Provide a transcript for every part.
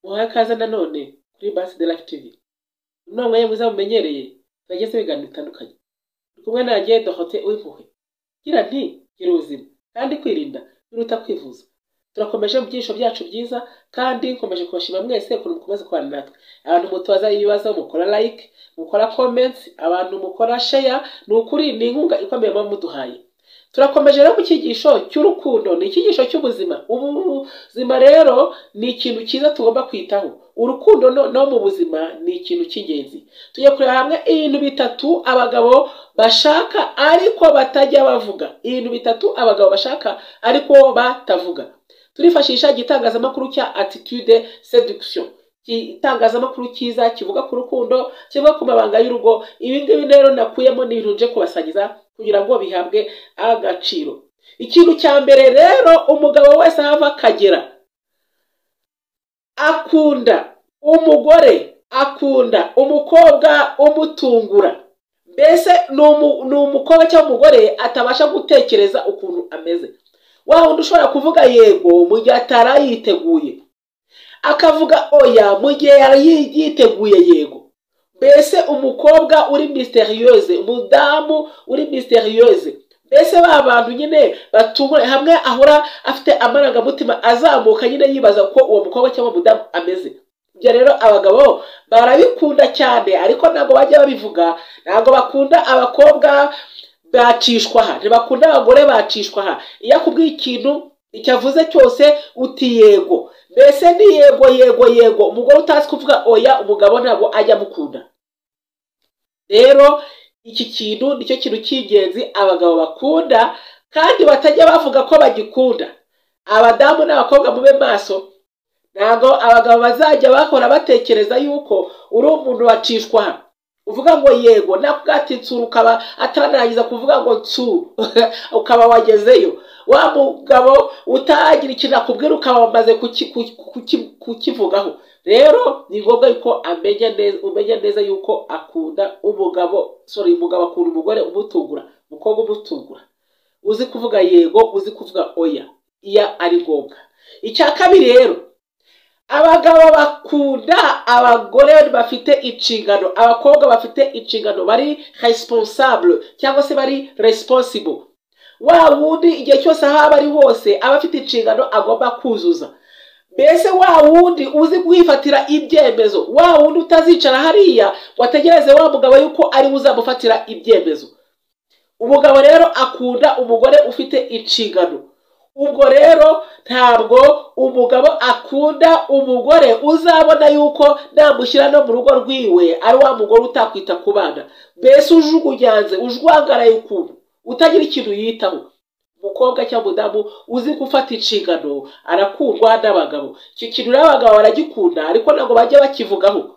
muhaye ikaze nanone kuri basi de life tivi inama ye mwiza mumenyereye turageze ibiganiro bitandukanye turi kumwe nanjye dohote uwimpuhwe gira nti gira ubuzima kandi kwirinda biruta kwivuza turakomeje mu byisho byacu byiza kandi nkomeje kubashima mwese ukuntu mukomeza kubana natwe abantu mutoza ibibazo mukora like mukora comments abantu mukora share ni ukuri ni inkunga ikomeye muba muduhaye turakomeje rero ku cyigisho cy'urukundo ni icyigisho cy'ubuzima ubuzima rero ni ikintu cyiza tugomba kwitaho urukundo no, no mu buzima ni ikintu cy'ingenzi tujya kureba hamwe ibintu bitatu abagabo bashaka ariko batajya bavuga ibintu bitatu abagabo bashaka ariko batavuga turifashisha igitangazamakuru cya attitude seduction igitangazamakuru cyiza kivuga ku rukundo kivuga ku mabanga y'urugo ibi ngibi rero nakuyemo ni ibintu nje kubasangiza kugira ngo bihabwe agaciro ikintu cya mbere rero umugabo wese ahava akagera akunda umugore akunda umukobwa umutungura mbese ni umukobwa cyangwa umugore atabasha gutekereza ukuntu ameze wa wundi ushobora kuvuga yego mu gihe atari yiteguye akavuga oya mu gihe yari yiteguye yego mbese umukobwa uri misteriyose umudamu uri misteriyose mbese ba bantu nyine batungura hamwe ahora afite amarangamutima azamuka nyine yibaza ko uwo mukobwa cyangwa umudamu ameze ibyo rero abagabo barabikunda cyane ariko ntabwo bajya babivuga ntabwo bakunda abakobwa bacishwa aha ntibakunda abagore bacishwa aha iyo akubwiye ikintu icyo avuze cyose uti yego mbese ni yego yego yego umugore utazi kuvuga oya umugabo ntabwo ajya amukunda rero iki kintu nicyo kintu cy'ingenzi abagabo bakunda kandi batajya bavuga ko bagikunda abadamu n'abakobwa mube maso ntabwo abagabo bazajya bahora batekereza yuko uri umuntu wacishwa aha uvuga ngo yego nakugati nsura ukaba atanarangiza kuvuga ngo nsu ukaba wagezeyo wa mugabo utagira ikintu akubwira ukaba wamaze kukivugaho rero ni ngombwa yuko amenya neza umenya neza yuko akunda umugabo sorry umugabo akunda umugore umutungura umukobwa umutungura uzi kuvuga yego uzi kuvuga oya iya ari ngombwa icya kabiri rero abagabo bakunda abagore bafite inshingano abakobwa bafite inshingano bari resiponsabule cyangwa se bari resiponsibo wa wundi igihe cyose aho aba ari hose aba afite inshingano agomba kuzuza mbese wa wundi uzi kwifatira ibyemezo wa wundi utazicara hariya wategereze wa mugabo yuko ari we uzamufatira ibyemezo umugabo rero akunda umugore ufite inshingano ubwo rero ntabwo umugabo akunda umugore uzabona yuko namushyira no mu rugo rwiwe ari wa mugore utakwita ku bana mbese ujugunyanze ujwangaraye ukuntu utagira ikintu yitaho umukobwa cyangwa umudamu uzi gufata inshingano arakundwa n'abagabo icyo kintu n'abagabo baragikunda ariko ntabwo bajya bakivugaho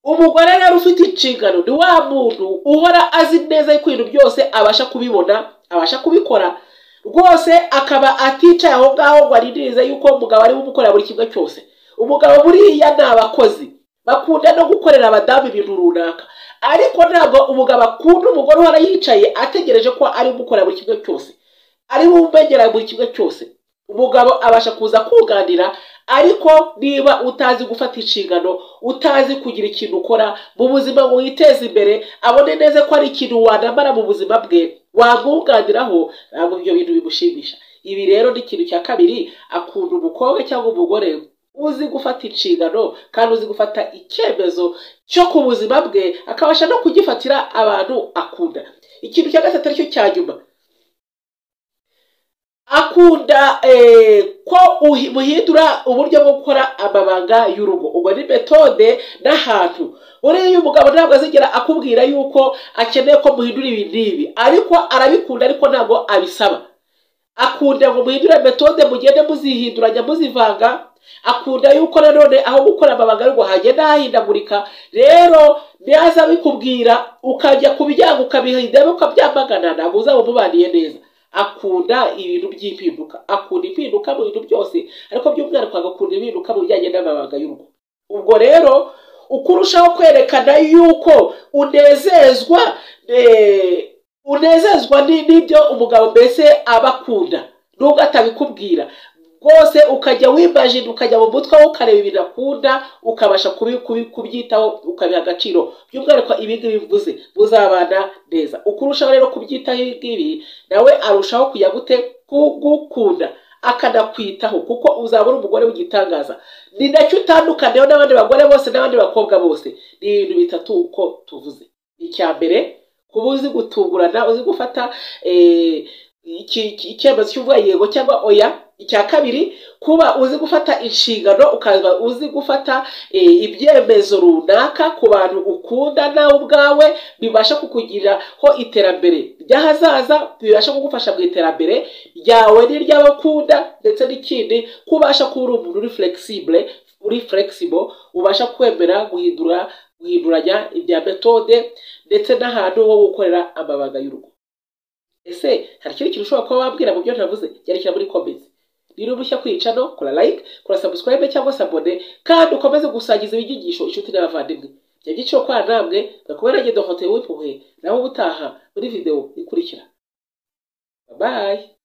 umugore rero ufite inshingano ni wa muntu uhora azi neza ko ibintu byose abasha kubibona abasha kubikora rwose akaba aticaye aho ngaho ngo arindirize yuko umugabo ari umukorera buri kimwe cyose umugabo buriya ni abakozi bakunda no gukorera abadamu ibintu runaka ariko ntabwo umugabo akunda umugore uhora yicaye ategereje ko ari umukorera buri kimwe cyose ari bumwegera buri kimwe cyose umugabo abasha kuza kunganira ariko niba utazi gufata inshingano utazi kugira ikintu ukora mu buzima ngo witeze imbere abone neza ko ari ikintu wanamara mu buzima bwe wamwunganiraho ntabwo ibyo bintu bimushimisha ibi rero ni ikintu cya kabiri akunda umukobwa cyangwa umugore uzi gufata inshingano kandi uzi gufata icyemezo cyo ku buzima bwe akabasha no kugifatira abantu akunda ikintu cya gatatu aricyo cya nyuma akunda ko muhindura uburyo bwo gukora amabanga y'urugo ubwo ni metode n'ahantu buriya umugabo ntabwo azigera akubwira yuko akeneye ko muhindura ibi n'ibi ariko arabikunda ariko ntabwo abisaba akunda ngo muhindure metode mugende muzihinduranya muzivanga akunda yuko nanone aho gukora amabanga y'urugo hagenda hahindagurika rero ntaza abikubwira ukajya kubijyanga ukabihinda ukabyamagana ntabwo uzaba umubaniye neza akunda ibintu by'impinduka akunda impinduka mu bintu byose ariko by'umwihariko agakunda impinduka mu bijyanye n'amabanga y'urugo ubwo rero uko urushaho kwerekana yuko unezezwa unezezwa n'ibyo umugabo mbese aba akunda nubwo atabikubwira rwose ukajya wibajije ukajya mu mutwe we ukareba ibintu akunda ukabasha kubi- kubi- kubyitaho ukabiha agaciro by'umwihariko ibi ngibi mvuze muzabana neza uko urushaho rero kubyitaho ibi ngibi nawe arushaho kujya gute kugukunda akanakwitaho kuko uzaba uri umugore w'igitangaza ni nacyo utandukaniyeho n'abandi bagore bose n'abandi bakobwa bose ni ibintu bitatu uko tuvuze icya mbere kuba uzi gutungurana uzi gufata eh, iki- iki- icyemezo cy'uvuga yego cyangwa oya icya kabiri kuba uzi gufata inshingano ukaba uzi gufata eh, ibyemezo runaka ku bantu ukunda nawe ubwawe bibasha kukugiriraho iterambere ry'ahazaza bibasha kugufasha mu iterambere ryawe n'iry'abakunda ndetse n'ikindi ko ubasha kuba uri umuntu uri flexible uri flexible ubasha kwemera guhindura guhinduranya ibya metode ndetse n'ahantu ho gukorera amabanga y'urugo ese hari ikindi kintu ushobora kuba wabwira mu byo navuze byandikira muri komenti niba urushya kuri cano kora like kora subscribe cyangwa se abone kandi ukomeze gusangiza ibyigisho inshuti n'abavandimwe ibyo byiciro kwa namwe gakubera ngendo hotel wipuhe naho ubutaha muri video ikurikira bye